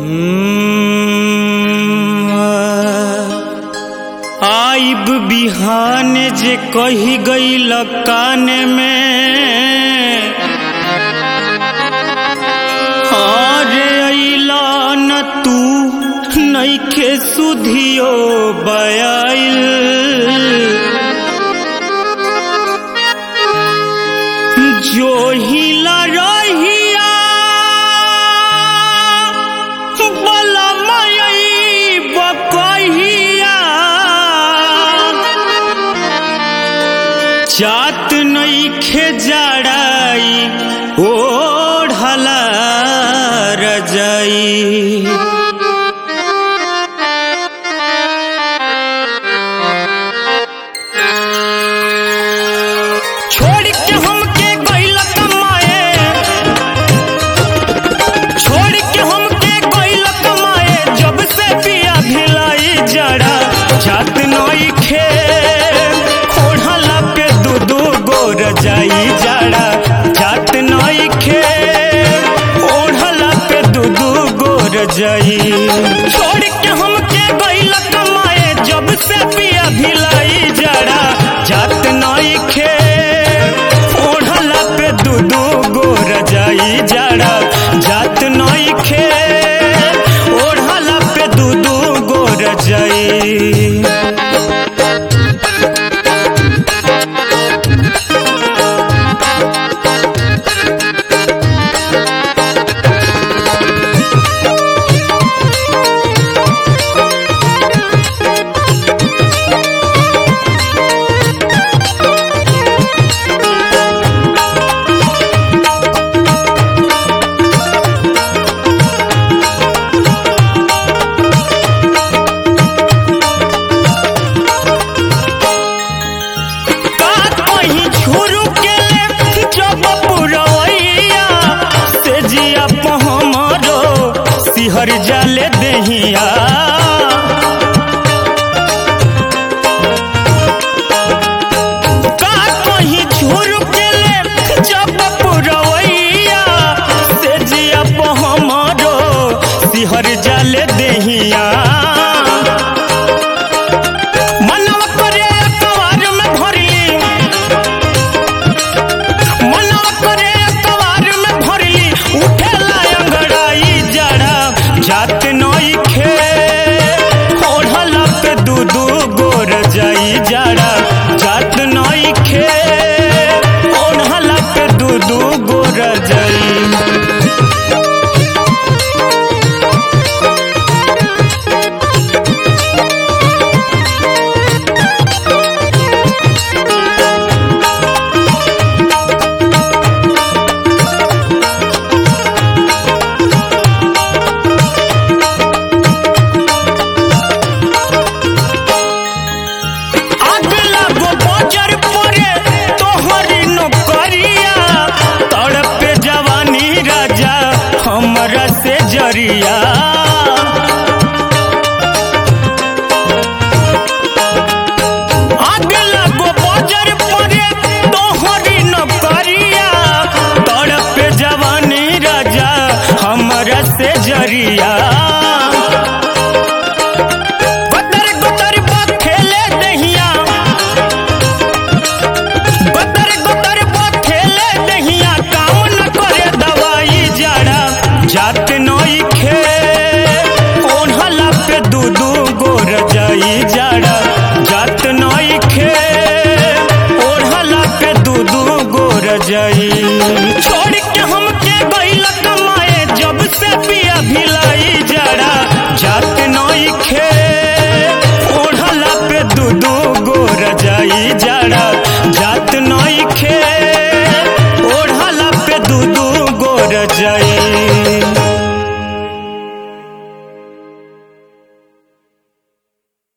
आइब बिहान जे कही गई कान में अरे अइला न तू नइखे सुधियो बयाइल जो हिला रहिया बलमयी बकहिया जात नइखे जड़ाई ओढ़ला रजाई छोड़ के हमके गइल कमाए छोड़ के हमके गइल कमाए जब से पिया भिलाई जड़ा जात नई खे ओढ़ला पे दू दू गोर जाई जड़ा जात नई खे ओढ़ला पे दू दू गोर जाई छोड़ के हमके गइल कमाए जब से पिया भिलाई जड़ा जात नई खे ओढ़ला पे दू दू गोर जाई जड़ा जात नई खे ओढ़ला पे दू दू गोर जाई का कहीं छुरू के ले जब पुरवैया से जिया पहमरो सिहर जाले दहिया का कहीं छुरू के ले जब पुरवैया से जिया पहमरो सिहर जाले दहिया मनवा करे अखबार में भरली मनवा करे अखबार में भरली उठेला अंगड़ाई जड़ा जात नई खे ओढ़ला पे दू दू गोर जाई जड़ा जात नई खे ओढ़ला पे दू दू गोर जाई अगला गो बजर परे तोहरी नौकरिया तड़पे जवानी राजा हमरा से जरिया अगला गो बजर परे तोहरी नौकरिया तड़पे जवानी राजा हमरा से जरिया गदर गदर बा खेले दहिया गदर गदर बा खेले दहिया काम न करे दवाई जड़ा जात नई खे ओढ़ला पे दू दू गोर जाई जड़ा